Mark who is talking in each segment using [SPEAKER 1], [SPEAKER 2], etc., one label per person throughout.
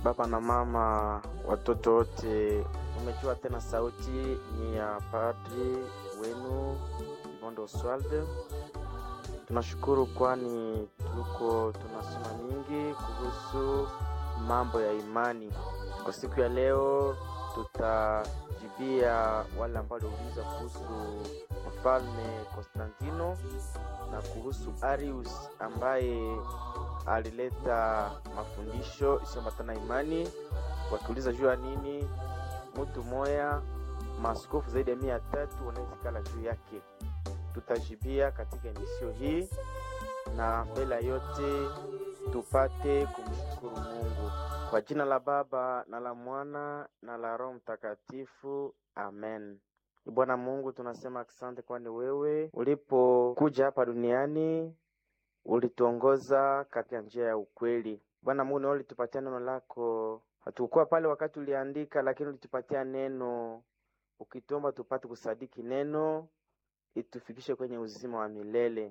[SPEAKER 1] baba na mama, watoto wote, umejua tena sauti ni ya padri wenu Imondo Oswald. Tunashukuru kwani tuko tunasoma mingi kuhusu mambo ya imani. Kwa siku ya leo tutajibia wale ambao waliuliza kuhusu mfalme Konstantino na kuhusu Arius ambaye alileta mafundisho isiyoambatana imani, wakiuliza juu ya nini mtu moya maaskofu zaidi ya mia tatu wanawezikala juu yake. Tutajibia katika emisio hii, na mbele ya yote tupate kumshukuru Mungu kwa jina la Baba na la Mwana na la Roho Mtakatifu, amen. Bwana Mungu, tunasema asante, kwani wewe ulipokuja hapa duniani ulituongoza katika njia ya ukweli. Bwana Mungu, nawe ulitupatia neno lako. Hatukuwa pale wakati uliandika, lakini ulitupatia neno, ukituomba tupate kusadiki neno, itufikishe kwenye uzima wa milele.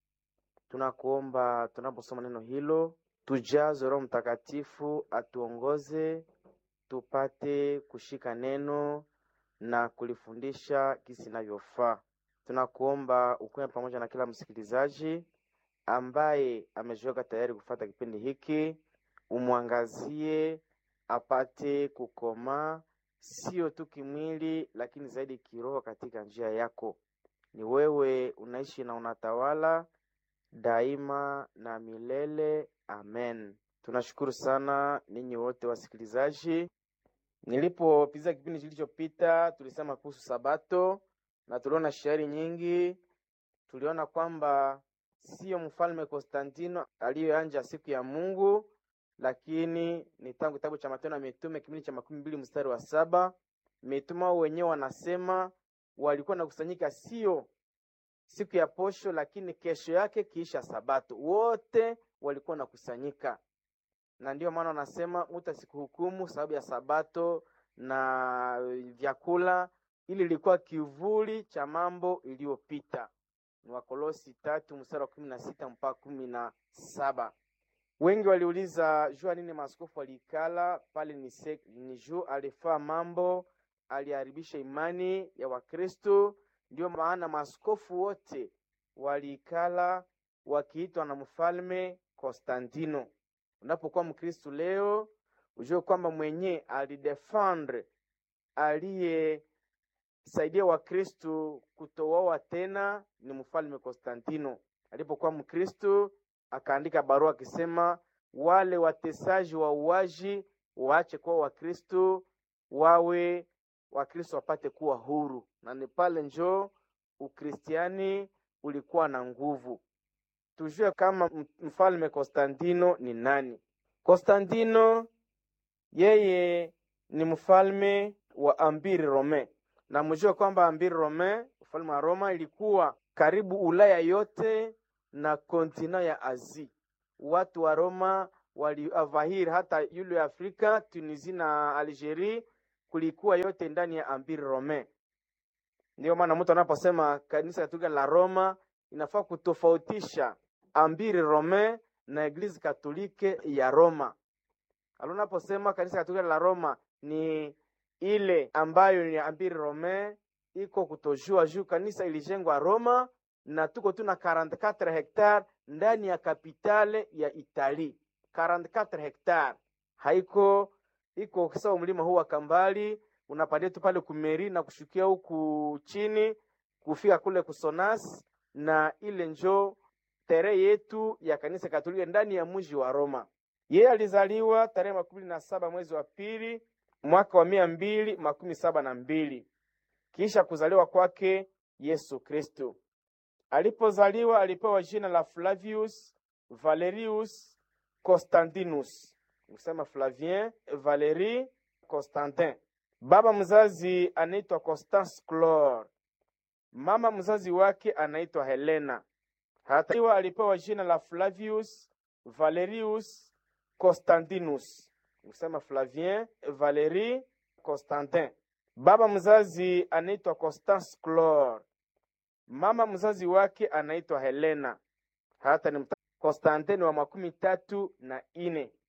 [SPEAKER 1] Tunakuomba tunaposoma neno hilo, tujaze Roho Mtakatifu atuongoze, tupate kushika neno na kulifundisha kisi inavyofaa. Tunakuomba ukuwe pamoja na kila msikilizaji ambaye amejiweka tayari kufata kipindi hiki, umwangazie apate kukomaa, sio tu kimwili, lakini zaidi kiroho katika njia yako. Ni wewe unaishi na unatawala daima na milele. Amen. Tunashukuru sana ninyi wote wasikilizaji. Nilipopiza kipindi kilichopita, tulisema kuhusu Sabato na tuliona shairi nyingi. Tuliona kwamba sio mfalme Konstantino aliyoanja siku ya Mungu, lakini ni tangu kitabu cha Matendo ya Mitume kipindi cha makumi mbili mstari wa saba mitume wao wenyewe wanasema walikuwa nakusanyika sio siku ya posho, lakini kesho yake kiisha Sabato, wote walikuwa nakusanyika, na ndiyo maana wanasema mtu asikuhukumu sababu ya Sabato na vyakula, ili ilikuwa kivuli cha mambo iliyopita. Ni Wakolosi tatu mstari wa kumi na sita mpaka kumi na saba. Wengi waliuliza jua nini maaskofu waliikala pale. Ni, ni juu alifaa mambo, aliharibisha imani ya Wakristo. Ndio maana maaskofu wote waliikala wakiitwa na mfalme Konstantino. Unapokuwa Mkristo leo, ujue kwamba mwenye alidefendre aliyesaidia Wakristo kutowawa tena ni mfalme Konstantino. Alipokuwa Mkristo akaandika barua akisema wale watesaji wa uwaji waache kuwa Wakristo, wawe Wakristo wapate kuwa huru, na ni pale njoo Ukristiani ulikuwa na nguvu. Tujue kama mfalme Konstantino ni nani. Konstantino yeye ni mfalme wa Ambiri Rome, na mjue kwamba Ambiri Rome, ufalme wa Roma, ilikuwa karibu Ulaya yote na kontina ya Asia. Watu wa Roma waliavahiri hata yule Afrika, Tunisia na Algeria, kulikuwa yote ndani ya Ambiri Rome. Ndiyo maana mtu anaposema kanisa Katolika la Roma inafaa kutofautisha Ambiri Rome na Eglise Katolike ya Roma. Alunaposema kanisa Katolika la Roma ni ile ambayo ni Ambiri Rome, iko kutojua juu kanisa ilijengwa Roma na tuko tu na 44 hectare ndani ya kapitale ya Itali. 44 hectare haiko iko sawa. Mlima huu wa Kambali unapandia tu pale kumeri na kushukia huku chini kufika kule Kusonas, na ile njo tere yetu ya kanisa Katolika ndani ya mji wa Roma. Yeye alizaliwa tarehe makumi na saba mwezi wa pili mwaka wa mia mbili makumi saba na mbili kisha kuzaliwa kwake Yesu Kristo. Alipozaliwa alipewa jina la Flavius Valerius Constantinus, kusema Flavien Valerie Constantin. Baba mzazi anaitwa Constance Clore, mama mzazi wake anaitwa Helena. Hata alipewa jina la Flavius Valerius Constantinus, kusema Flavien Valerie Constantin. Baba mzazi anaitwa Constance Clore, mama mzazi wake anaitwa Helena. Hata ni Konstantini wa makumi tatu na ine.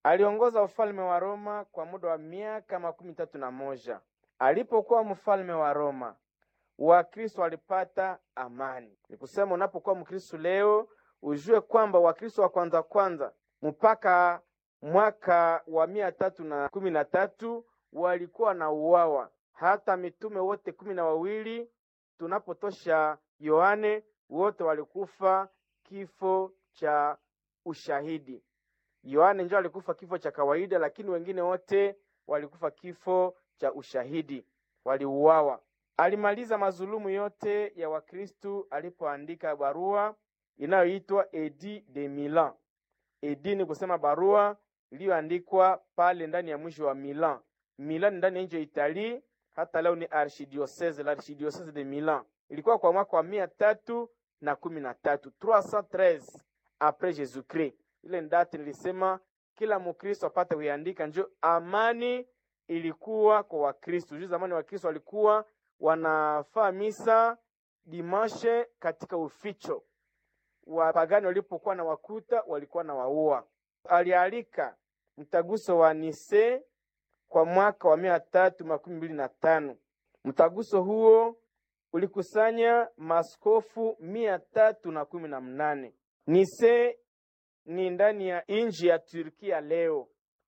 [SPEAKER 1] Aliongoza ufalme wa Roma kwa muda wa miaka makumi tatu na moja. Alipokuwa mfalme wa Roma, Wakristo walipata amani. Ni kusema unapokuwa Mkristo leo ujue kwamba Wakristo wa kwanza kwanza mpaka mwaka wa mia tatu na kumi na tatu walikuwa na uwawa. Hata mitume wote kumi na wawili tunapotosha Yohane, wote walikufa kifo cha ushahidi. Yohane ndio alikufa kifo cha kawaida, lakini wengine wote walikufa kifo cha ushahidi, waliuawa. Alimaliza mazulumu yote ya Wakristu alipoandika barua inayoitwa Edit de Milan. Edit ni kusema barua iliyoandikwa pale ndani ya mwisho wa Milan. Milan ndani ya nchi ya Itali, hata leo ni archidiocese, la archidiocese de Milan. Ilikuwa kwa mwaka wa mia tatu na kumi na tatu 313 apres Jesus Christ. Ile ndati nilisema kila Mkristo apate kuiandika, njo amani ilikuwa kwa Wakristo. Juu zamani Wakristo walikuwa wanafaa misa dimashe katika uficho. Wapagani walipokuwa na wakuta walikuwa na waua. Alialika mtaguso wa Nise kwa mwaka wa mia tatu makumi mbili na tano. Mtaguso huo ulikusanya maskofu mia tatu na kumi na mnane. Nise ni ndani ya nchi ya Turkia leo,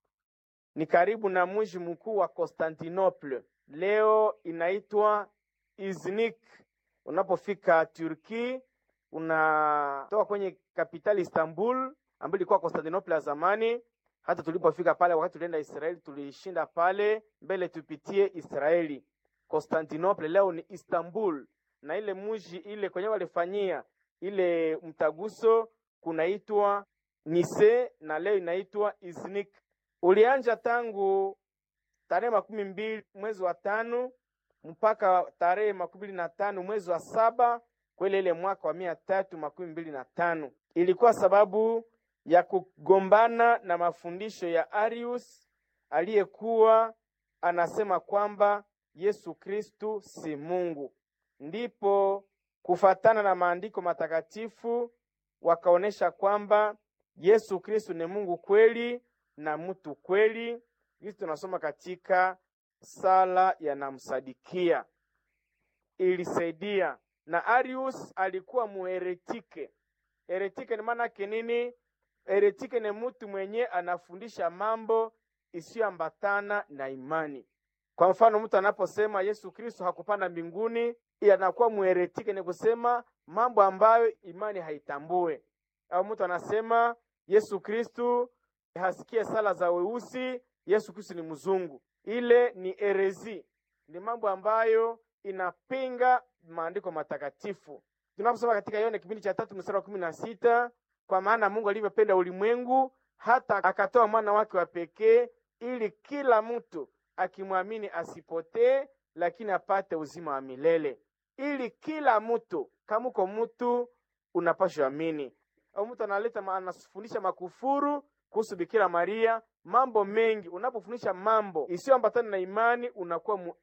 [SPEAKER 1] ni karibu na mji mkuu wa Constantinople, leo inaitwa Iznik. Unapofika Turki, unatoka kwenye kapitali Istanbul ambayo ilikuwa Constantinople ya zamani. Hata tulipofika pale, wakati tulienda Israeli, tulishinda pale mbele, tupitie Israeli. Constantinople leo ni Istanbul, na ile mji ile kwenye walifanyia ile mtaguso kunaitwa Nise na leo inaitwa Iznik. Ulianja tangu tarehe makumi mbili mwezi wa tano mpaka tarehe makumi mbili na tano mwezi wa saba kwele ile mwaka wa mia tatu makumi mbili na tano. Ilikuwa sababu ya kugombana na mafundisho ya Arius aliyekuwa anasema kwamba Yesu Kristu si Mungu. Ndipo kufatana na maandiko matakatifu wakaonesha kwamba Yesu Kristu ni Mungu kweli na mtu kweli. Hizi tunasoma katika sala ya namsadikia, ilisaidia. Na Arius alikuwa muheretike. Heretike ni maana yake nini? Heretike ni mtu mwenye anafundisha mambo isiyoambatana na imani. Kwa mfano, mtu anaposema Yesu Kristo hakupanda mbinguni, anakuwa muheretike, ni kusema mambo ambayo imani haitambue. Au mtu anasema Yesu Kristo hasikie sala za weusi, Yesu Kristo ni mzungu, ile ni herezi, ni mambo ambayo inapinga maandiko matakatifu. Tunaposoma katika Yohana kipindi cha tatu mstari wa kumi na sita kwa maana Mungu alivyopenda ulimwengu hata akatoa mwana wake wa pekee, ili kila mtu akimwamini asipotee, lakini apate uzima wa milele. Ili kila mtu, kama uko mtu unapashwa amini. Au mtu analeta anafundisha makufuru kuhusu Bikira Maria, mambo mengi. Unapofundisha mambo isiyoambatana na imani, unakuwa